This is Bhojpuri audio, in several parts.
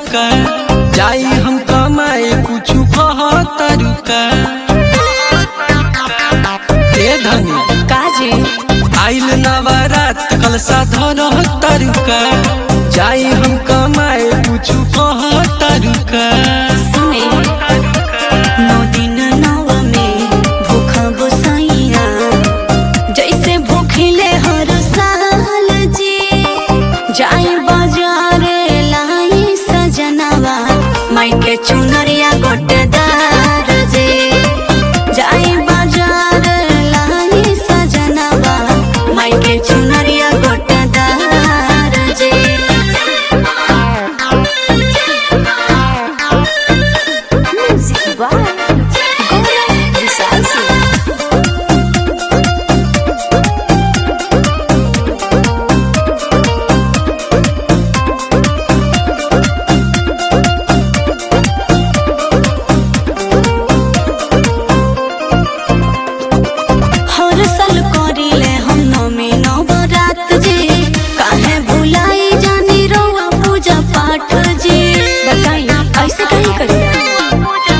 तरुका जाई हम कमाए कुछ कह तरुका ए धनी काजी आइल नवरात कलसा धर तरुका जाई हम कमाए कुछ कह तरुका सुने नौ दिन नव में भूख गोसाइया जैसे भूखिले हर साल जी जाई बाजारे लाई सजनवा माई के चुनरिया गोटेदार जे जाई बाजार लाई सजनवा माई के चुनरिया गोटेदार जे Music by Gaurav Visasi. हर साल करिले हम नमी नवरात जी काहे भुलाई जानी रोआ पूजा पाठ जी बताई ऐसे काहे करिया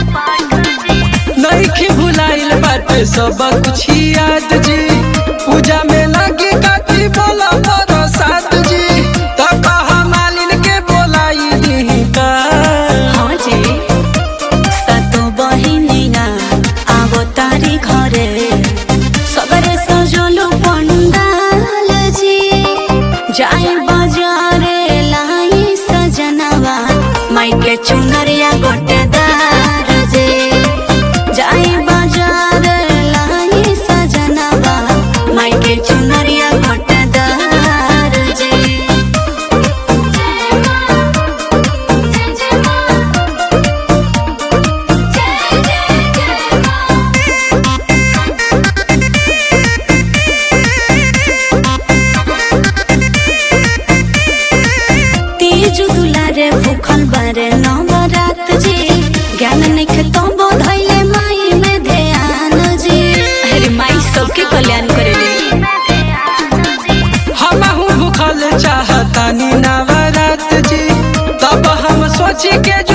नइखे भुलाइल बाटे सब कुछ याद जी पूजा में लगी काटी बोला बरसात जी त कहा मालिन के बोलाई दी का हाँ जी सतो बहिनिया आवो तारी घरे सबरे सजलो पंडाल जी जाई बाजारे लाई सजनवा माई के चुनरिया गोटेदार जे जाई बाजार लाई सजनवा माई के चुनरिया गोटेदार जे तीज दुलारे भूखल बारे नवरात जी ज्ञान निखे तो बोधैले माई में ध्यान जी अरे माई सबके कल्याण करेले हमहू भूखल चाहतानी नवरात जी तब हम सोची के जो